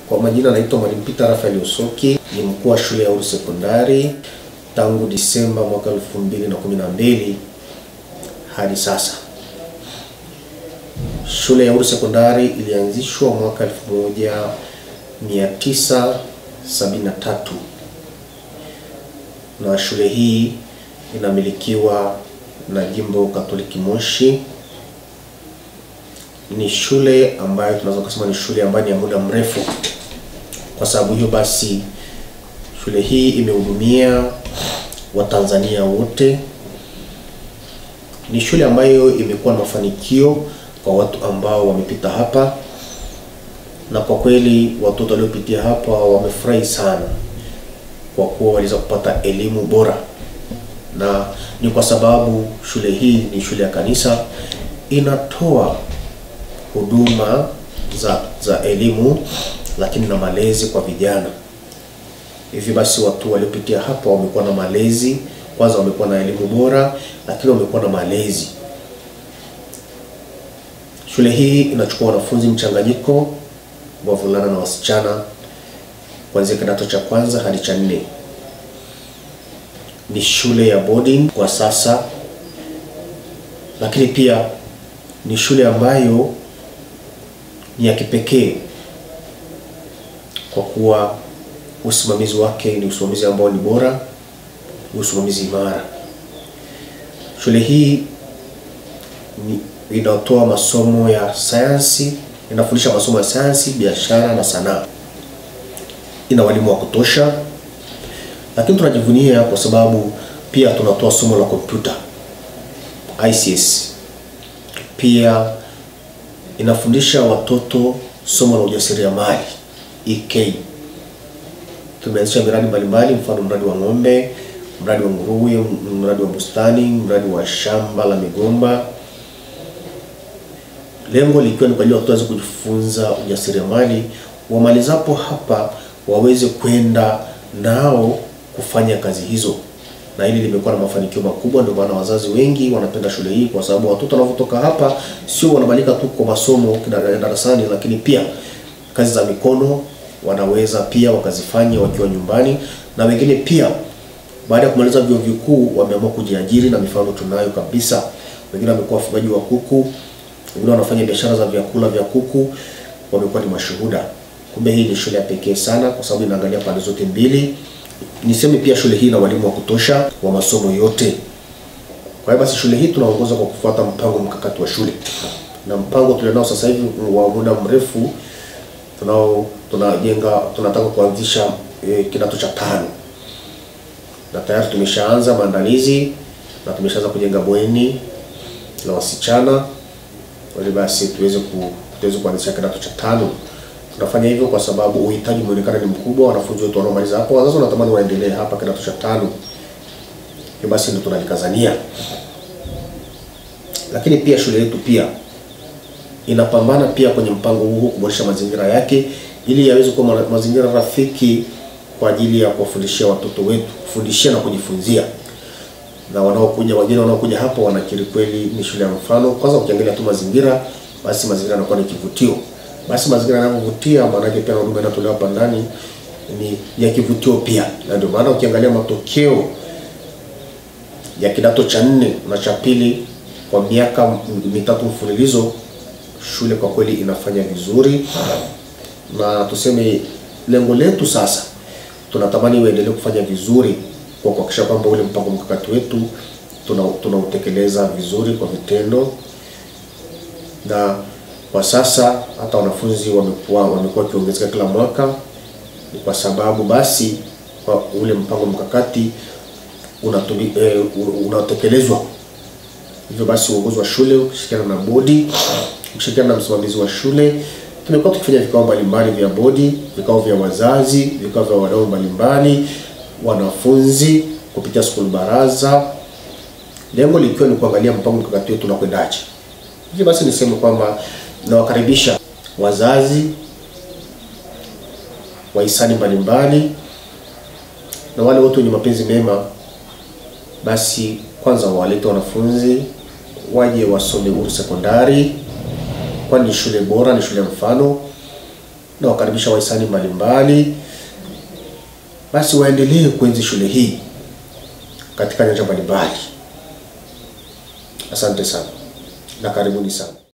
Kwa majina naitwa Mwalimu Peter Rafael Usoki, ni mkuu wa shule ya Uru Sekondari tangu Disemba mwaka 2012 hadi sasa. Shule ya Uru Sekondari ilianzishwa mwaka 1973 na shule hii inamilikiwa na Jimbo Katoliki Moshi. Ni shule ambayo tunaweza kusema ni shule ambayo ni ya muda mrefu. Kwa sababu hiyo basi, shule hii imehudumia Watanzania wote. Ni shule ambayo imekuwa na mafanikio kwa watu ambao wamepita hapa, na kwa kweli watoto waliopitia hapa wamefurahi sana, kwa kuwa waliweza kupata elimu bora, na ni kwa sababu shule hii ni shule ya kanisa, inatoa huduma za za elimu lakini na malezi kwa vijana. Hivi basi watu waliopitia hapa wamekuwa na malezi, kwanza wamekuwa na elimu bora, lakini wamekuwa na malezi. Shule hii inachukua wanafunzi mchanganyiko wa wavulana na wasichana kuanzia kidato cha kwanza hadi cha nne. Ni shule ya boarding kwa sasa, lakini pia ni shule ambayo ni ya kipekee kwa kuwa usimamizi wake ni usimamizi ambao ni bora, ni usimamizi imara. Shule hii ni inatoa masomo ya sayansi, inafundisha masomo ya sayansi, biashara na sanaa. Ina walimu wa kutosha, lakini tunajivunia kwa sababu pia tunatoa somo la kompyuta ICS. Pia inafundisha watoto somo la ujasiriamali EK. Tumeanzisha miradi mbalimbali, mfano mradi wa ng'ombe, mradi wa nguruwe, mradi wa bustani, mradi wa shamba la migomba, lengo likiwa ni kwa ajili ya watoto waweze kujifunza ujasiriamali, wamalizapo hapa waweze kwenda nao kufanya kazi hizo, na hili limekuwa na mafanikio makubwa. Ndio maana wazazi wengi wanapenda shule hii, kwa sababu watoto wanapotoka hapa sio wanabalika tu kwa masomo darasani, lakini pia kazi za mikono wanaweza pia wakazifanya wakiwa nyumbani, na wengine pia baada ya kumaliza vyuo vikuu wameamua kujiajiri, na mifano tunayo kabisa. Wengine wamekuwa wafugaji wa kuku, wengine wanafanya biashara za vyakula vya kuku, wamekuwa ni mashuhuda. Kumbe hii ni shule ya pekee sana, kwa sababu inaangalia pande zote mbili. Niseme pia shule hii ina walimu wa kutosha wa masomo yote. Kwa hiyo basi shule hii tunaongoza kwa kufuata mpango mkakati wa shule, na mpango tulionao sasa hivi wa muda mrefu tunao tunajenga tunataka kuanzisha e, kidato cha tano na tayari tumeshaanza maandalizi na tumeshaanza kujenga bweni la wasichana ili basi tuweze ku, tuweze kuanzisha kidato cha tano. Tunafanya hivyo kwa sababu uhitaji umeonekana ni mkubwa, wanafunzi wetu wanaomaliza hapo, wazazi wanatamani waendelee hapa kidato cha tano. Hiyo basi ndio tunalikazania, lakini pia shule yetu pia inapambana pia kwenye mpango huu kuboresha mazingira yake ili yaweze kuwa mazingira rafiki kwa ajili ya kuwafundishia watoto wetu, kufundishia na kujifunzia. Na wanaokuja wageni wanaokuja hapa wanakiri kweli ni shule ya mfano. Kwanza ukiangalia tu mazingira, basi mazingira yanakuwa ni kivutio. Basi mazingira yanapovutia, maana yake pia huduma inatolewa hapa ndani ni ya kivutio pia, na ndio maana ukiangalia matokeo ya kidato cha nne na cha pili kwa miaka mitatu mfululizo shule kwa kweli inafanya vizuri, na tuseme lengo letu sasa, tunatamani uendelee kufanya vizuri kwa kuhakikisha kwamba ule mpango mkakati wetu tunautekeleza tuna vizuri kwa vitendo, na kwa sasa hata wanafunzi wamekuwa wamekuwa wakiongezeka kila mwaka, ni kwa sababu basi kwa ule mpango mkakati unatumi, eh, unatekelezwa. Hivyo basi uongozi wa shule ukishirikiana na bodi kushirikiana na msimamizi wa shule tumekuwa tukifanya vikao mbalimbali vya bodi, vikao vya wazazi, vikao vya wadau mbalimbali, wanafunzi kupitia skuli baraza, lengo likiwa ni kuangalia mpango mkakati wetu unakwendaje. Hivyo basi niseme kwamba nawakaribisha wazazi, wahisani mbalimbali na wale wote wenye mapenzi mema, basi kwanza wawalete wanafunzi waje wasome Uru Sekondari, kwani ni shule bora, ni shule ya mfano. na wakaribisha wahisani mbalimbali, basi waendelee kuenzi shule hii katika nyanja mbalimbali. Asante sana na karibuni sana.